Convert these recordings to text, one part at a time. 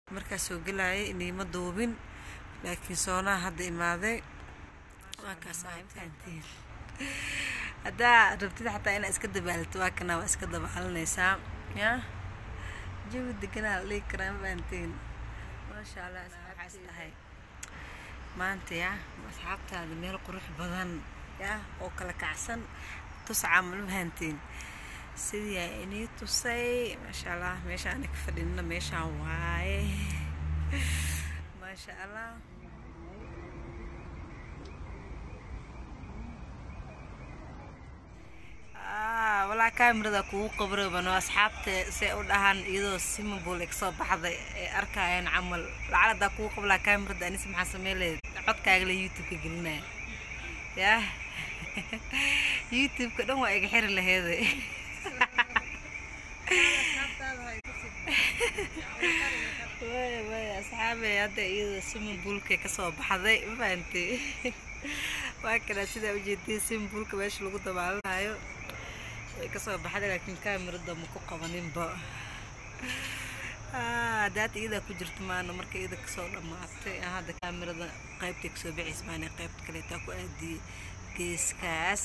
markaas soo gelayay niima duubin laakiin soonaha hadda imaaday waa kaas ahay fahantiin haddaa rabtid xataa inaa iska dabaalto waa kana waa iska dabaalanaysaa ya jawi deganaa la dhihi karaa ma fahantiin maasha allah waxaas dhahay maanta ya asxaabtaada meel qurux badan ya oo kala kacsan tus camal ma fahantiin sidii aa inii tusay maasha allah meesha ana ka fadhinna meeshaan waaye maasha allah walaa kaamirada kugu qabrobano asxaabta say u dhahaan iyadoo simabol ka soo baxday ay arkayaan camal lacaladaa kugu qablaa kaamirada anis maxaa sameyleed codkaagala youtube-ka gelinaya yah youtube-ka dhan waa iga xiri laheeda waya waya asxaabey hadda iyadoo simabulka kasoo baxday ma fahanti waa kana sidaa ujeediyay simabulka meesha lagu dabaalanayo way kasoo baxday laakiin kaamirada ma ku qabaninba hadaad iyadaa ku jirto maana marka iyada kasoo dhammaatay hadda kaamirada qaybtay kasoo baxaysa maana qaybta kaleetaa ku aadiyey geeskaas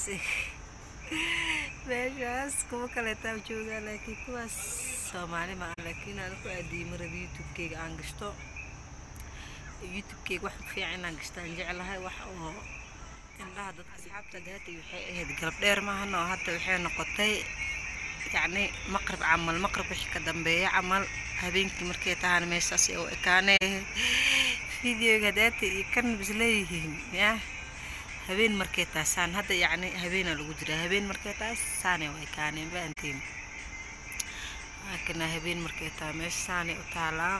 meeshaas kuwa kaleetaa joogaa laakiin kuwaas soomaali ma ah laakiin aan ku aadiyey marada youtube-keyga aan gashto youtube-keyga wax fiican inaan gashto aan jeclahay wax oo indhaha dadka asxaabta daata waxay ahayd galab dheer maahan oo hadda waxay noqotay yacni maqrib camal maqrib wixii ka dambeeya camal habeenkii markay tahaan meeshaas u ekaanee videoga daata iyo kan bis leeyihiin ya habeen markay taasaan hadda yacni habeenaa lagu jiraa habeen markay taas saanay u ekaaneen fahantiin laakina habeen markay tahay meesha saanay u taalaa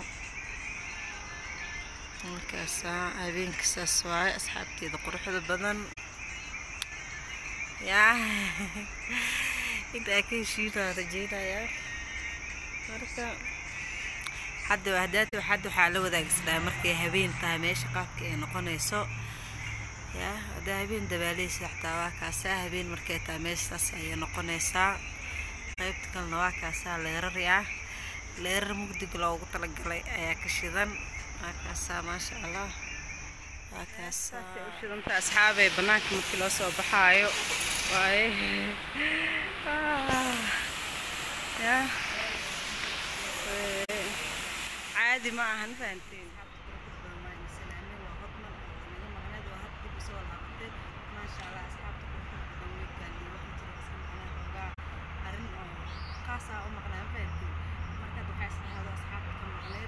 markaasaa habeenka saas waaye asxaabteeda quruxda badan yaa intaa ka heshiinaa rajeynayaa marka hadda hadaad hadda waxaa la wadaagsanaa markay habeen tahay meesha qaabka ay noqonayso yaa haddaa habeen dabaaleysa xataa waa kaasaa habeen markay tahay meeshaas ayay noqonaysaa qaybta kalena waa kaasaa leerar yaa leerar mugdiga loogu talagalay ayaa ka shidan waakaasaa maasha allah waakaasaa ushidanta asxaabee banaanka markii loo soo baxaayo waaye ya caadi ma ahan fahanteen kaasaa u maqnaa fahanteen markaad waxaa isdhahdo asxaabta ka maqneed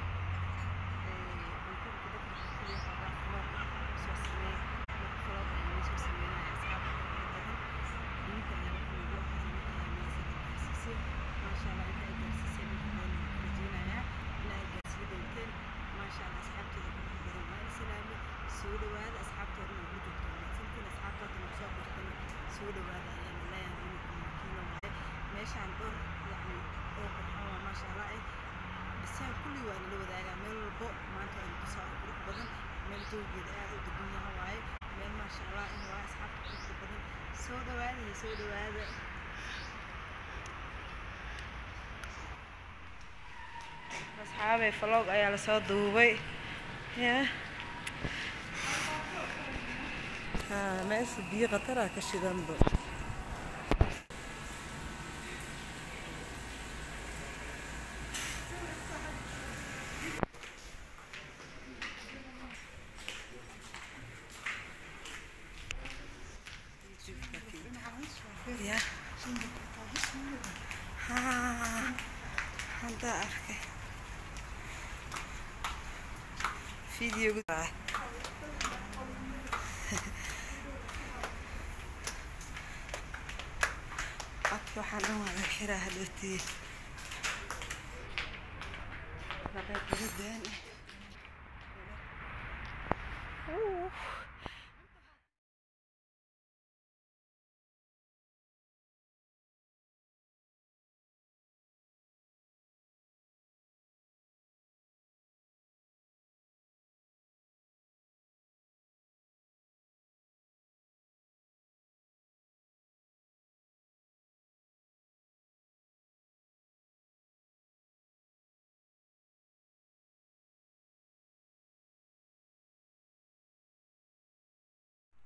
soo dhawaada asxaabteeda ugu jirto wanaagsantiin asxaabtaadana kusoo birtana soo dhawaada ayaan leeyahay kiilo waaye meeshaan dhowr yacni oo qurxoon waa maasha allah eh dhisaan kulli waa nala wadaagaa meel walbo maanta waa kusoo qurux badan meel joogeeda aad u degan yaha waaye meel maasha allah in waa asxaabta quruxda badan soo dhawaada iyo soo dhawaada asxaabey vlog ayaa lasoo duubay yaa meesha biyo khatara ka shidanba ya hadda arkay videoga codka waxaan dhan waa laga xiraa hadhowtiye labay qaladan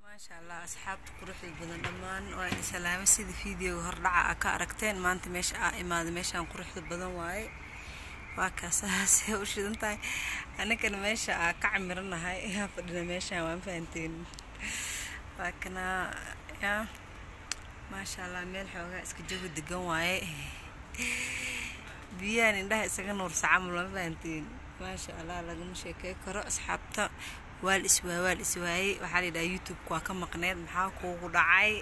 maasha allah asxaabta quruxda badan dhammaan waa idin salaamo sida fiideoga hordhaca a ka aragteen maanta meesha aa imaaday meeshaan quruxda badan waaye waa kaasahaasee u shidan tahay aninkana meesha aa ka camiranahay yaa fadhina meeshaan waan fahanteen waa kana yaa maasha allah meel xoogaa iska jago degan waaye biyahan indhaha isaga nuursa camal ma fahanteen maasha allah lagama sheekey karo asxaabta waal iswaay waal iswaayey waxaa layidhaha youtube-ka waa ka maqneed maxaa kuugu dhacay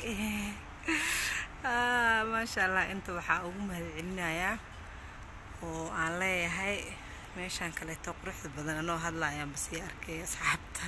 maasha allah inta waxaa ugu mahadcelinayaa oo aan leeyahay meeshaan kaleeto quruxda badan anoo hadlayaan basii arkay asxaabta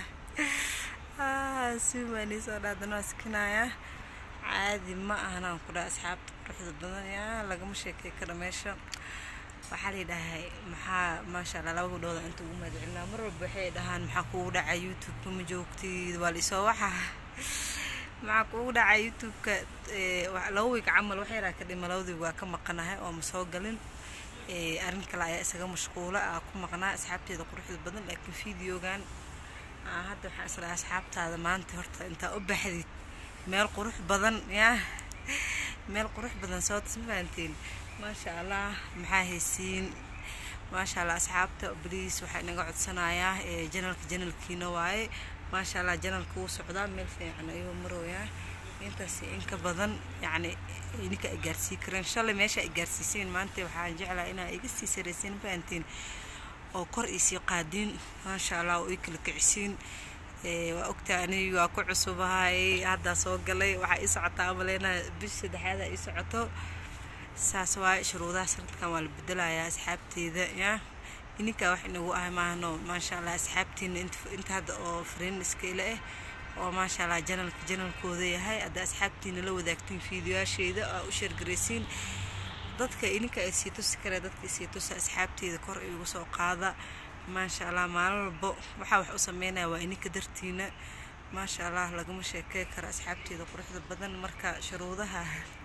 simaanii soo dhaadan waa sikinayaa caadi ma ahanaan ku dhaha asxaabta quruxda badan yaa lagama sheekey karo meesha waxaa layidhahay maxaa maasha allah laba gabdhooda inta ugu mahadcelinaa mar walba waxay dhahaan maxaa kuugu dhacay youtube-ka ma joogtid waa laisoo waxa maxaa kuugu dhacay youtube-ka laba wiig camal wax yaraa ka dhima labadii waa ka maqanahay oo ma soo galin arrin kale ayaa isaga mashquula aa ku maqnaa asxaabteeda quruxda badan laakiin fideogan hadda waxaan islahay asxaabtaada maanta horta intaa u baxdid meel qurux badan yaa meel qurux badan soo tas ma fahanteen maasha allah maxaa haysiin maasha allah asxaabta bliis waxaa inaga codsanayaa janalka janalkiina waaye maasha allah janalka wuu socdaa meel fiican ayuu marooyaa intaas inka badan yacni ininka ay gaarsii kareen shalay meesha ay gaarsiiseen maanta waxaan jeclaa inaa iga sii saraysiin fahantiin oo kor iisii qaadiin maasha allah oo ii kala kicisiin waa ogtaa anigi waa ku cusubahay haddaa soo galay waxaa ii socotaa amaleyna bish saddexaada ii socoto saas waaye shuruudaha sanadkan waa la bedelayaa asxaabteeda yaa ininkaa wax inagu ah maahno maasha allah asxaabtiina inta hadda oo fariin iskaila ah oo maasha allah janalka janalkooda yahay hadda asxaabtiina la wadaagtiin fiidiyoyaasheeda aa u sheergaraysiin dadka ininka ay sii tusi karee dadka sii tusa asxaabteeda kor igu soo qaada maasha allah maalin walbo waxaa wax u sameynaya waa ininka dartiina maasha allah lagama sheekey karo asxaabteeda quruxda badan marka shuruudaha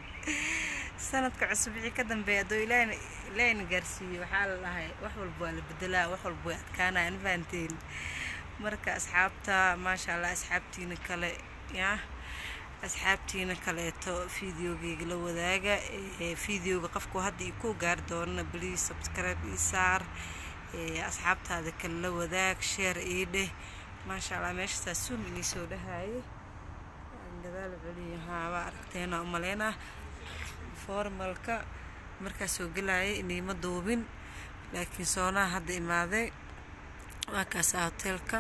sanadka cusub wixii ka dambeeya hadduu ilaahina gaarsiiyo waxaa la dhahay wax walba waa la bedelaa wax walba way adkaanayaan fahanteen marka asxaabta maasha allah asxaabtiina kale yaa asxaabtiina kaleeto fideogeyga la wadaaga fideoga qofku hadda ii ku gaari doonana bliis subscribe ii saar asxaabtaada kale la wadaag sheer ii dheh maasha allah meeshasaa suum inii soo dhahaye gadaal celiyo haa waa aragteena umaleynaa formalka markaa soo gelayay iniima duubin laakiin soonaha hadda imaaday waa kaasaa hoteelka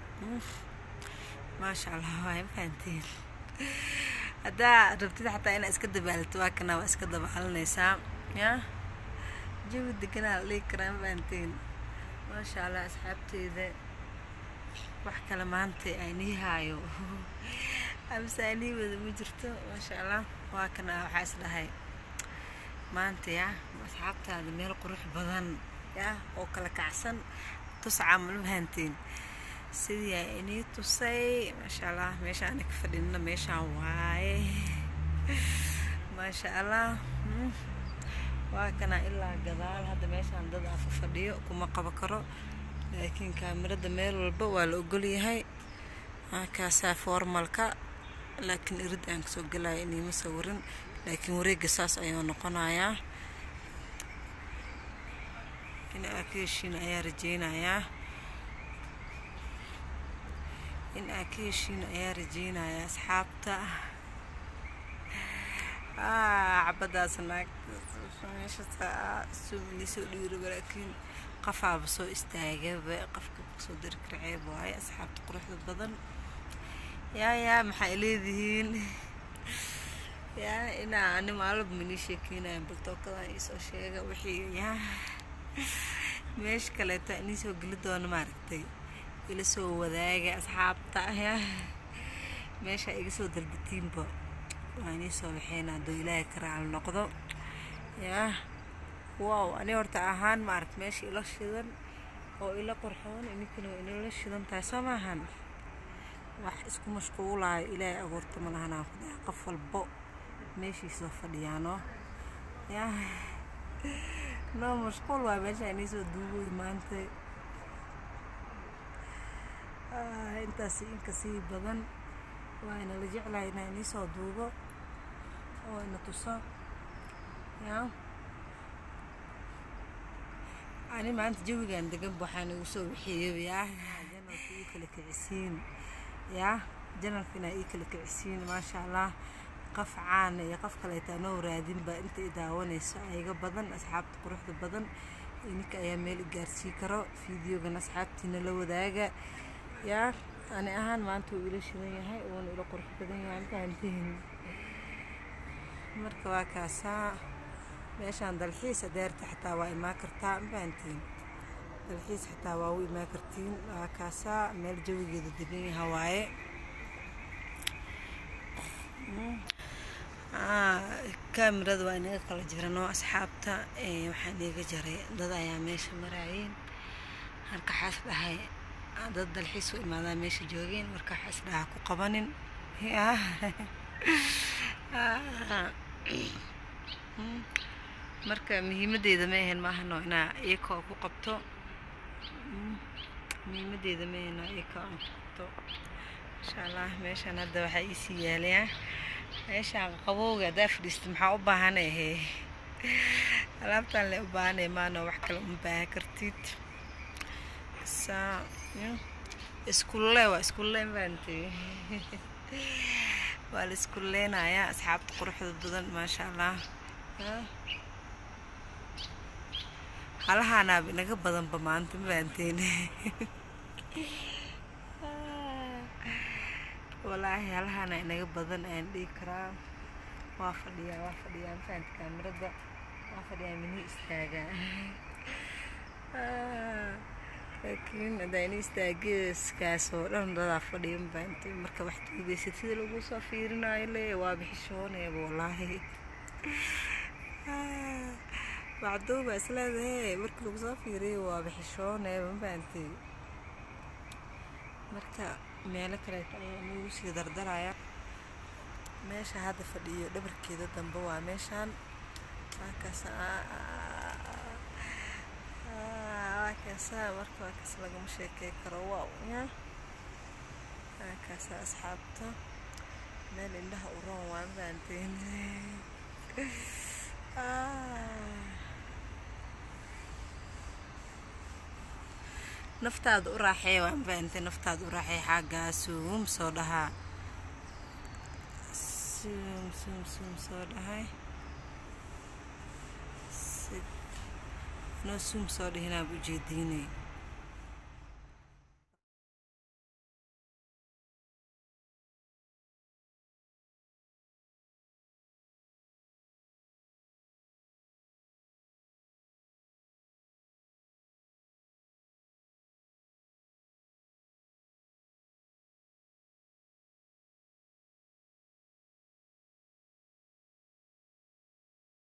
maasha allah waa fahanteen haddaa rabtid xataa inaa iska dabaalto waa kana waa iska dabaalanaysaa yaa jawi deganaa la dhigi karaa fahanteen maasha allah asxaabteeda wax kale maanta aynii haayo amse anii wada ma jirto maasha allah waa kana waxaa is dhahay maanta yaa asxaabtaada meel qurux badan yaa oo kala kacsan tus camal fahanteen sidii aa inii tusay maasha allah meesha ana ka fadhinna meeshaan waaye maasha allah waa kana ilaa gadaal hadda meeshaan dad afa fadhiyo kuma qabo karo laakiin kaamirada meel walba waa la ogolyahay kaasaa formalka laakiin irid aan kasoo gelaya iniima sawirin laakiin wareega saas ayuu noqonayaa in aa ka heshiin ayaa rajeynayaa in aa ka heshiin ayaa rajeynayaa asxaabta cabadaas naagtasuumini soo dhiiraba laakiin qafaaba soo istaagaba qafka kasoo dari kara ceeb waaye asxaabta quruxda badan yaa yaa maxay leedihiin yaa inaa ani maalaba manii sheekeynaya baltookadan iisoo sheega wixii yaa meesha kaleeto inii soo geli doono maaragtay ila soo wadaaga asxaabta yaa meesha iga soo dalbatiinba waa inii soo waxeyna hadduu ilaahay ka raali noqdo yaa wow ani horta ahaan maaragt meesha ila shidan oo ila qorxoon ininkana waa inala shidan tahay soo maahan wax isku mashquulaayo ilaahay abuurta ma lahanaan ku dhaha qof walbo meeshiisoo fadhiyaano yaa noo mashquul waa meesha inii soo duugoy maanta intaas inka sii badan waa ina la jeclahay inaa inii soo duubo oo ina tuso yaa ani maanta jawigan degan waxaan igu soo wixiiyo yaa janalka ii kala kicisiin yaa janalka inaa ii kala kicisiin maasha allah qof caana iyo qof kaleeta anoo raadinba inta i daawanayso ayaga badan asxaabta quruxda badan ininka ayaa meel i gaarsii karo fideogan asxaabtiina la wadaaga yaa ani ahaan maanta wuu ila shidan yahay uuna ila qurux badan yahay mafahantiin marka waa kaasaa meeshaan dalxiis adeerta xataa waa imaan kartaa mafahantiin dalxiis xataa waa u imaan kartiin waa kaasaa meel jawigeeda degan yaha waaye kaamirada waa inaga kala jiranoo asxaabta waxaa inaga jaray dad ayaa meesha maraayeen halka xaas dhahay dad dalxiis u imaadaa meesha joogeen marka xaas dhaha ku qabanin marka muhiimadeyda ma ahayn maahano inaa iyakoo ku qabto muhiimadeyda ma ahayn iyakoo aan ku qabto insha allah meeshaan hadda waxaa iisii yaalayaa meeshaan qabowga haddaa fadhiista maxaa u baahanay he alaabtaan le u baahanay maano wax kale uma baahan kartid saa iskulle waa iskulle mafahamtay waa la iskulleynayaa asxaabta quruxda badan maasha allah halahaanaaba inaga badanba maanta mafahanteen walaahi halahaana inaga badan ayaan dhihi karaa waa fadhiyaa waa fadhiyaa mafahamta kaamirada waa fadhiyaa mini istaagaa laakiin haddaa ini istaageeskaas oo dhan dadaa fadhiya mafahamta marka wax duubaysid sida lagu soo fiirinayo le waa bixishooneeba walaahi macduuba isleedahe markii lagu soo fiiriyo waa bixishooneeba mafahamtay marka meelo kaleeto ayaa nagu sii dardaraya meesha hadda fadhiyo dhabarkeeda dambe waa meeshaan waakaas waakaasa marka waakaas lagama sheekey karo wow ya waakaasa asxaabta meel indhaha u roon waa mafahanteen naftaada u raaxee waa mafahamtay naftaada u raaxee xaggaa suum soo dhahaa suum suum suum soo dhahay noo suum soo dhihinaaba ujeediinay